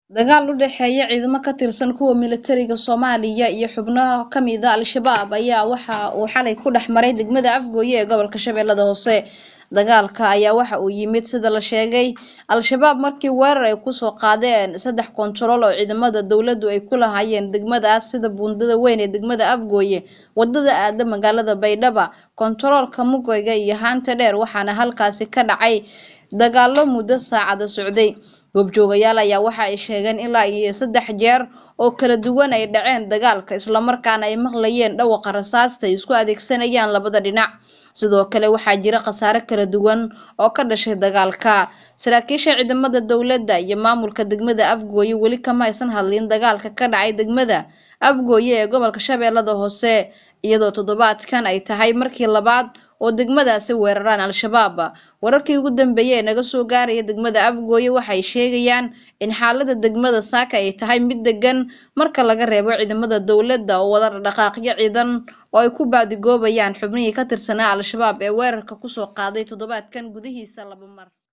Dagaal u dhexeeya ciidamo ka tirsan kuwa militariga Soomaaliya iyo xubno ka mid ah Al-shabaab ayaa waxa uu xalay ku dhex maray degmada Afgoye ee gobolka Shabeellaha Hoose. Dagaalka ayaa waxa uu yimid sida la sheegay Al-shabaab markii weerar ay ku soo qaadeen saddex koontarool oo ciidamada dowladdu ay ku lahaayeen degmadaas sida buundada weyn ee degmada Afgoye, wadada aada magaalada Baydhabo, koontaroolka Mugoga iyo Haanta Dheer waxaana halkaasi ka dhacay dagaallo muddo saacado socday. Goobjoogayaal ayaa waxa ay sheegeen ilaa iyo saddex jeer oo kala duwan ay dhaceen dagaalka isla markaana ay maqlayeen dhawaqa rasaasta ay isku adeegsanayaan labada dhinac. Sidoo kale waxaa jira khasaare kala duwan oo ka dhashay dagaalka. Saraakiisha ciidamada dowladda iyo maamulka degmada Afgoye weli kama aysan hadlin dagaalka ka dhacay degmada Afgoye ee gobolka Shabeellaha Hoose iyadoo toddobaadkan ay tahay markii labaad oo degmadaasi weeraraan Al-shabaab. Wararkii ugu dambeeyay ee naga soo gaaraya degmada Afgoye waxay sheegayaan in xaaladda degmada Saaka ay tahay mid degan marka laga reebo ciidamada dowladda oo wada dhaqdhaqaaqyo ciidan oo ay ku baadigoobayaan xubnihii ka tirsanaa Al-shabaab ee weerarka ku soo qaaday toddobaadkan gudihiisa laba mar.